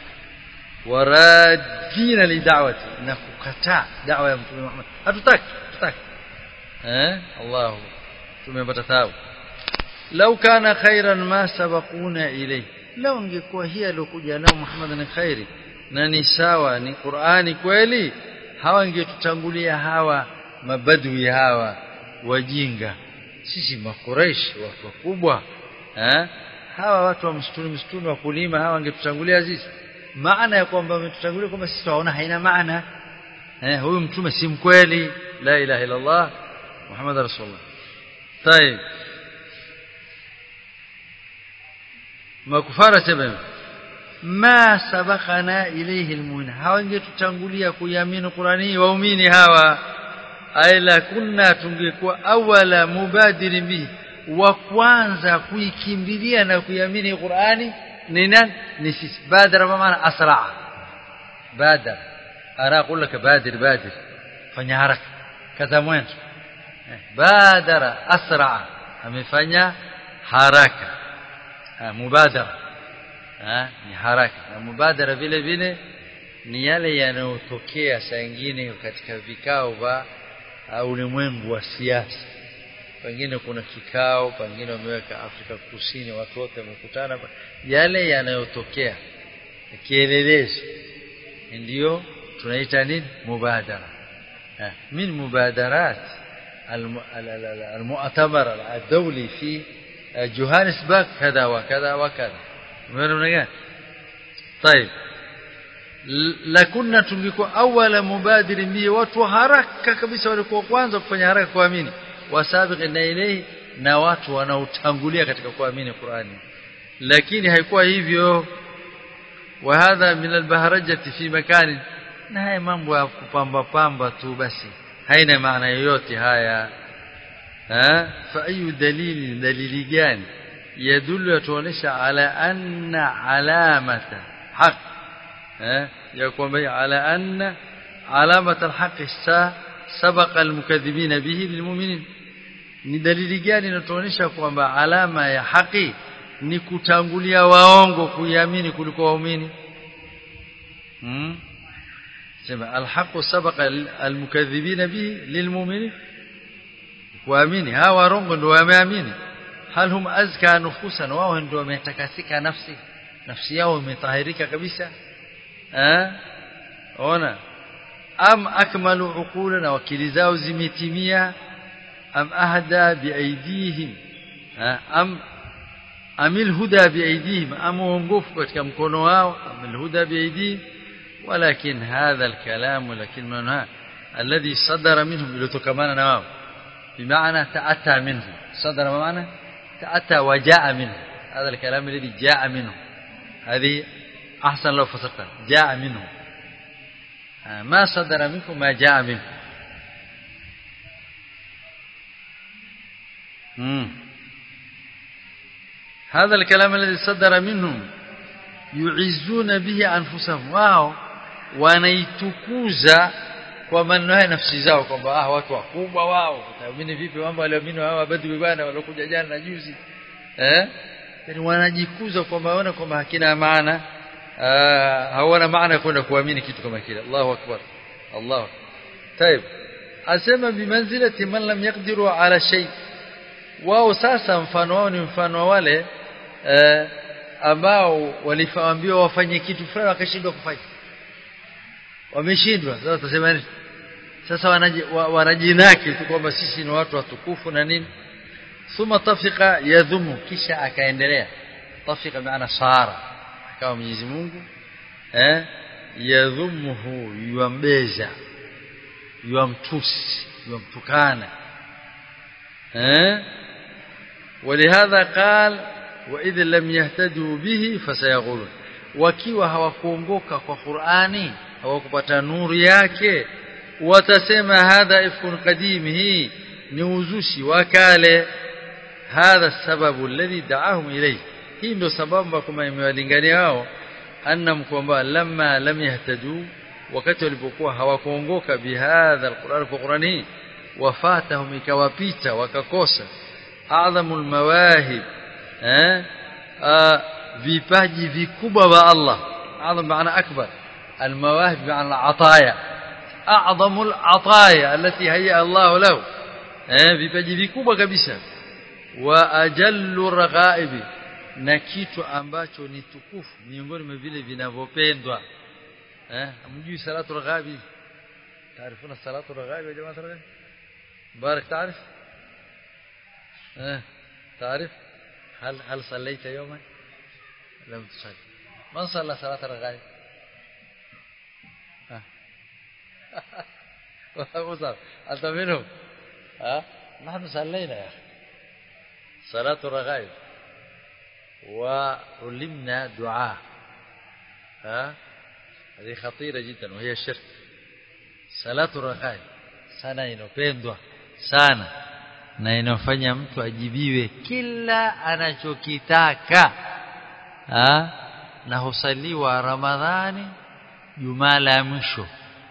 waradina lidawati na kukataa dawa ya mtume Muhammad hatutaki hatutaki eh Allah tumepata thawabu lau kana khairan ma sabaquna ilay lau ingekuwa hii aliyokuja nao Muhammad ni khairi na ni sawa ni Qur'ani kweli hawa ingetutangulia hawa mabadui hawa wajinga sisi makureish watu wakubwa eh hawa watu wa msituni msituni wa kulima hawa wangetutangulia sisi maana ya kwamba wametutangulia kwamba sisi tunaona haina maana eh huyu mtume si mkweli la ilaha illa Allah Muhammad rasulullah طيب makufara sema ma sabaqana ilayhi almu'min hawangetutangulia kuiamini Qur'ani waumini hawa aila kunna tungekuwa awala mubadirin bihi wa kwanza kuikimbilia na kuiamini Qur'ani ni nani ni sisi badara maana asra badar ara اقول لك بادر بادر fanya haraka kaza mwanzo badara asra amefanya haraka mubadara ni haraka na mubadara vile vile ni yale yanayotokea saa nyingine katika vikao vya ulimwengu wa siasa pengine kuna kikao pengine wameweka Afrika Kusini watu wote wamekutana yale yanayotokea kielelezo ndio tunaita nini mubadara min mubadarat المؤتمر الدولي في جوهانسبرغ كذا وكذا وكذا umeona طيب lakunna tungekuwa awala mubadiri bi watu haraka kabisa walikuwa kwanza kufanya haraka kuamini wasabiqina ilayhi na watu wanaotangulia katika kuamini Qur'ani lakini haikuwa hivyo wa hadha min albaharajati fi makani na haya mambo ya kupamba pamba tu basi haina maana yoyote haya ha fa ayu dalili dalili gani yadullu yatuonesha ala anna alamata haq ha ya kwamba ala anna alamata alhaq sabaqa almukaththibina bihi lilmu'minin ni dalili gani inatuonesha kwamba alama ya haki ni kutangulia waongo kuiamini kuliko waumini hmm? sema alhaqu sabaqa almukaththibina bihi lilmu'minin kuamini hawa warongo ndio wameamini hal hum azka nufusan wao ndio wametakasika nafsi nafsi yao imetahirika kabisa eh ona am akmalu uqulana wakili zao zimetimia am ahda biaidihim am amil huda biaidihim am uongofu katika mkono wao amil huda biaidihim ولكن هذا الكلام لكن من الذي صدر منهم لتكمانا نواه بمعنى تأتى منه صدر بمعنى تأتى وجاء منه هذا الكلام الذي جاء منه هذه أحسن لو فسرت جاء منه ما صدر منكم ما جاء منه مم. هذا الكلام الذي صدر منهم يعزون به أنفسهم واو wanaitukuza kwa maneno haya nafsi zao kwamba ah watu wakubwa wao utaamini vipi mambo walioamini hao badhi bwana waliokuja jana na juzi eh yani wanajikuza kwamba waona kwamba hakina maana hawana maana kwenda kuamini kitu kama kile Allahu akbar Allah طيب asema bimanzilati man lam yaqdiru ala shay wao sasa mfano wao ni mfano wale eh, ambao walifaambiwa wafanye kitu fulani wakashindwa kufanya wameshindwa sasa tutasema nini sasa wanajinaki tu kwamba sisi ni watu watukufu na nini thumma tafika yadhumu kisha akaendelea tafika maana sara akawa Mwenyezi Mungu eh yadhumuhu yuambeza yuamtusi yuamtukana eh ولهذا قال واذا لم يهتدوا به فسيقولون wakiwa hawakuongoka kwa Qur'ani hawakupata nuru yake watasema hadha ifkun qadim hii ni uzushi wa kale hadha sababu alladhi da'ahum ilayhi hii ndio sababu kama imewalingania wao annam kwamba lamma lam yahtadu wakati walipokuwa hawakuongoka bihadha alquran kwa qurani wafatahum ikawapita wakakosa adhamul mawahib eh vipaji vikubwa vya Allah adham maana akbar المواهب بمعنى العطايا أعظم العطايا التي هيأ الله له vipaji vikubwa kabisa wa ajallu raghaibi na kitu ambacho ni tukufu miongoni mwa vile vinavyopendwa eh mjui salatu raghaibi تعرفون الصلاه الرغائب يا جماعه الرغائب مبارك تعرف اه تعرف هل هل صليت يوما لم تصلي من صلى صلاه الرغائب ها انت منهم ها نحن صلينا يا اخي صلاه الرغائب وعلمنا دعاء ها هذه خطيره جدا وهي الشرك salatu rakai sana inopendwa sana na inafanya mtu ajibiwe kila anachokitaka ha? na husaliwa ramadhani jumaa la mwisho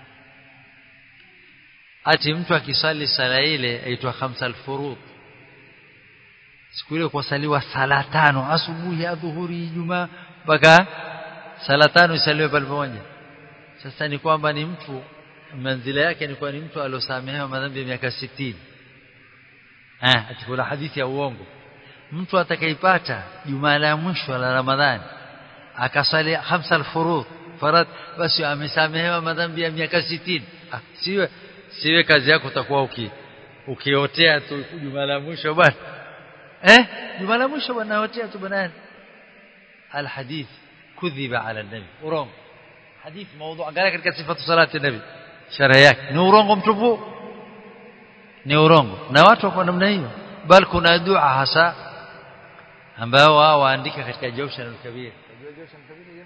ati mtu akisali sala ile aitwa khamsal furud siku ile kusaliwa sala tano asubuhi adhuhuri ijumaa mpaka sala tano isaliwe pale pamoja sasa ni kwamba ni mtu manzila yake ni kwa ni mtu aliosamehewa madhambi ya miaka 60 eh atikula hadithi ya uongo mtu atakaipata jumaa la mwisho la ramadhani akasali khamsa al-furud farad basi amesamehewa madhambi ya miaka 60 ah, siwe siwe kazi yako utakuwa uki ukiotea tu jumaa la mwisho bwana eh jumaa la mwisho bwana otea tu bwana alhadith kudhiba ala nabi urongo hadith mawdu angalia katika sifatu salati nabi shara yake ni urongo mtupu ni urongo na watu wako namna hiyo bal kuna dua hasa ambao wao waandika katika Jawshan al-Kabir unajua Jawshan al-Kabir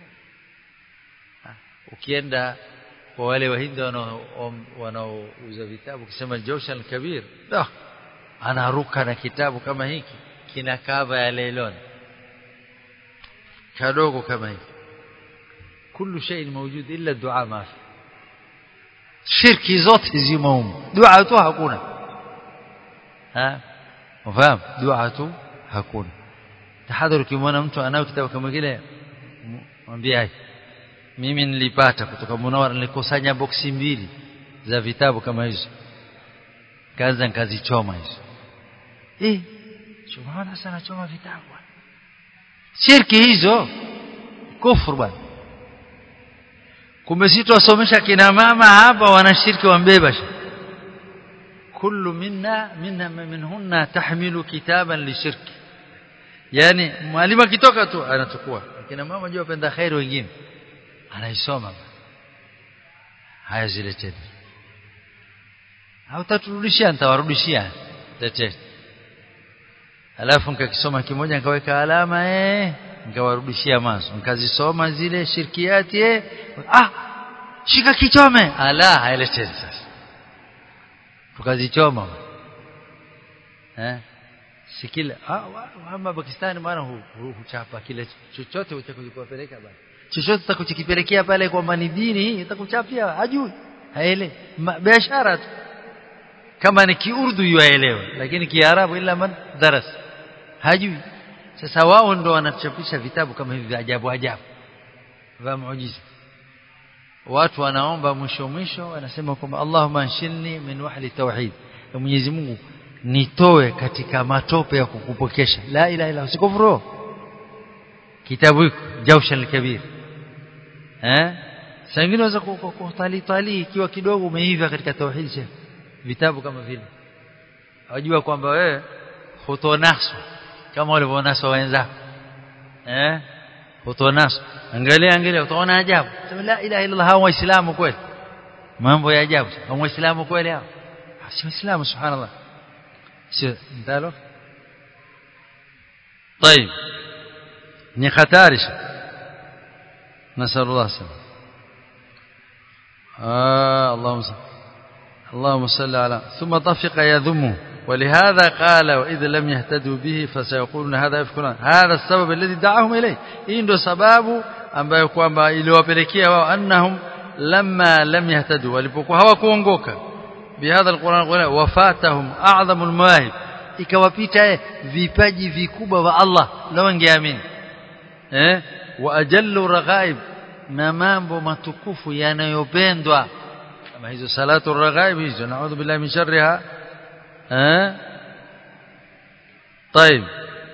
ukienda kwa wale wahindi wanaouza vitabu ukisema Jawshan al-Kabir dah anaruka na kitabu kama hiki kina kava ya leilon kadogo kama hiki كل شيء موجود إلا الدعاء ما في shirki zote zimo humo dua tu hakuna ha ufahamu dua tu hakuna tahadhari ukimwona mtu anao kitabu kama kile mwambie hai mimi nilipata kutoka Munawara nilikusanya boksi mbili za vitabu kama hizo kaanza nikazichoma hizo eh subhana sana choma vitabu shirki hizo kufuru bwana kumbe sisi tuwasomesha kina mama hapa wanashiriki wambeba kullu minna minna minhunna tahmilu kitaban lishirki yani mwalimu akitoka tu anachukua kina mama jua penda khair wengine anaisoma haya zile tena hautaturudishia nitawarudishia tete alafu nikakisoma kimoja nikaweka alama eh nikawarudishia mazo nikazisoma zile shirkiati eh ah shika kichome ala haileteni sasa tukazichoma eh sikila ah ama Pakistani maana huchapa kile chochote utakachopeleka basi chochote utakachokipelekea pale kwamba ni dini itakuchapia hajui haele biashara tu kama ni kiurdu yuaelewa lakini kiarabu ila man daras hajui sasa wao ndo wanachapisha vitabu kama hivi vya ajabu ajabu vya muujiza watu wanaomba mwisho mwisho wanasema kwamba Allahumma anshilni min wahli tauhid ya Mwenyezi Mungu nitoe katika matope ya kukupokesha la ilaha illa usikufuru kitabu hiko Jawshan al-Kabir eh sangine unaweza kutali tali ikiwa kidogo umeiva katika tauhid vitabu kama vile wajua kwamba wewe hutonaswa kama walivyonaswa wenzako eh hutonaswa angalia angalia utaona ajabu sema la ilaha illa Allah waislamu kweli mambo ya ajabu waislamu kweli hao si waislamu subhanallah sio ndalo طيب ni hatari نسال الله السلامه آه اللهم صل اللهم صل على ثم طفق يذمه ولهذا قال وإذا لم يهتدوا به فسيقولون هذا يفكرون هذا السبب الذي دعاهم إليه hii ndio sababu ambayo kwamba iliwapelekea wao annahum lamma lam yahtadu walipokuwa hawakuongoka bihadha alquran wafatahum a'dhamul mawahib ikawapita vipaji vikubwa wa Allah na wangeamini eh wa ajallu raghaib na mambo matukufu yanayopendwa kama hizo salatu raghaib hizo naudhu billahi min sharriha eh طيب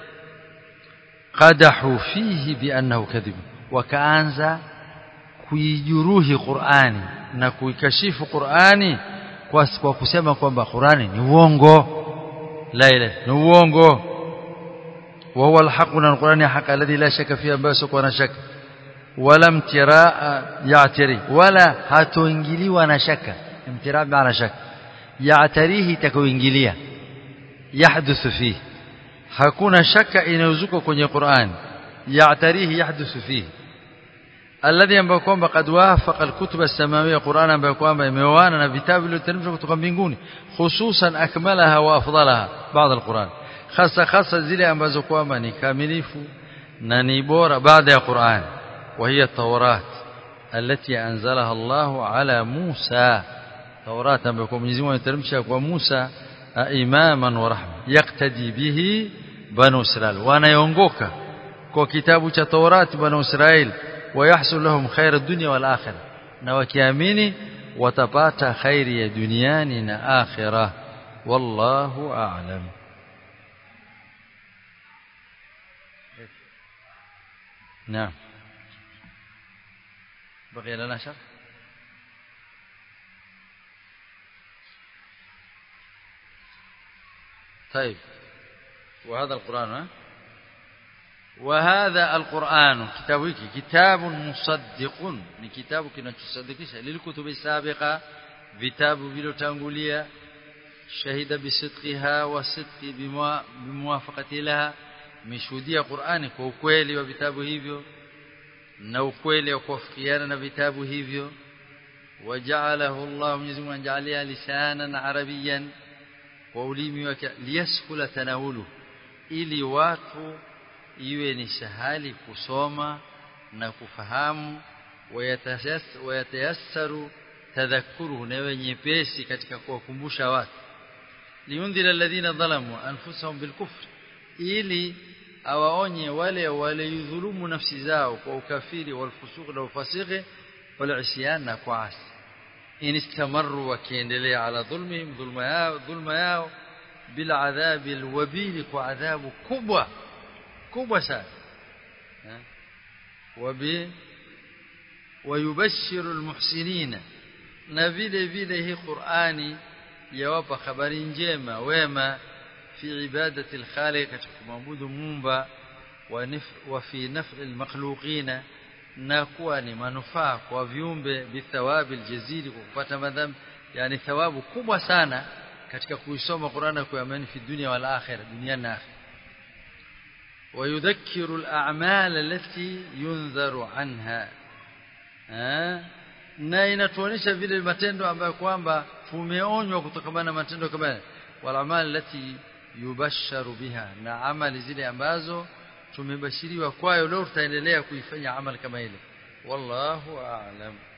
قدحوا فيه بانه كذب وكانza kuijuruhi Qur'ani na kuikashifu Qur'ani kwa, kwa kusema kwamba Qur'ani ni uongo la ile ni uongo wa huwa alhaq na Qur'ani haq alladhi la shaka fihi ambayo sio na shaka wala mtiraa ya'tari wala hatoingiliwa na shaka imtiraa maana shaka ya'tarihi takoingilia yahduthu fihi hakuna shaka inayozuka kwenye Qur'an ya'tarihi yahduthu fihi alladhi ambayo kwamba kad wafaqa alkutub as-samawiyya Qur'an ambayo kwamba imeoana na vitabu vilivyoteremshwa kutoka mbinguni hususan akmalaha wa afdalaha baada al-Qur'an hasa hasa zile ambazo kwamba ni kamilifu na ni bora baada ya Qur'an وهي التوراة التي أنزلها الله على موسى توراة ambayo Mwenyezi Mungu ameteremsha kwa Musa imaman wa rahma yaktadi bihi banu Israil wanaongoka kwa kitabu cha Taurati banu Israil ويحصل لهم خير الدنيا والآخرة na wakiamini watapata khairi ya duniani na akhira wallahu a'lam نعم بقي لنا شرح طيب وهذا القرآن ها وهذا القرآن كتاب كتاب مصدق ni kitabu kinachosadikisha lilikutubi sabiqa vitabu vilotangulia shahida bisidqiha wa sidqi bimuwafaqati laha mishuhudia Qur'ani kwa ukweli wa vitabu hivyo na ukweli wa kuafikiana na vitabu hivyo waja'alahu Allah Mwenyezi Mungu anjalia lisanan arabiyan wa ulimi wake liyaskula tanawulu ili watu iwe ni sahali kusoma na kufahamu wayatayassaru tadhakkuruhu na iwe nyepesi katika kuwakumbusha watu liundhira alladhina dhalamu anfusahum bilkufr ili awaonye wale waliyudhulumu nafsi zao kwa ukafiri walfusuq na ufasiki walisyan na kuasi in istamaru wakiendelea ala dhulmihim dhulma yao dhulma yao bila adhabi alwabil kwa adhabu kubwa kubwa sana wabi wayubashiru almuhsinina na vile vile hii Qur'ani yawapa habari njema wema في عبادة الخالق كمعبود مومبا وفي نفع المخلوقين نكون منفعه kwa viumbe bithawabi aljazili kwa kupata madhambi yani thawabu kubwa sana katika kuisoma Qur'an na kuamini fi dunya wal akhirah duniani na akhirah ويذكر الأعمال التي ينذر عنها na inatuonyesha vile matendo ambayo kwamba tumeonywa kutokana na matendo kama wal amal lati yubasharu biha na amali zile ambazo tumebashiriwa kwayo leo tutaendelea kuifanya amali kama ile wallahu a'lam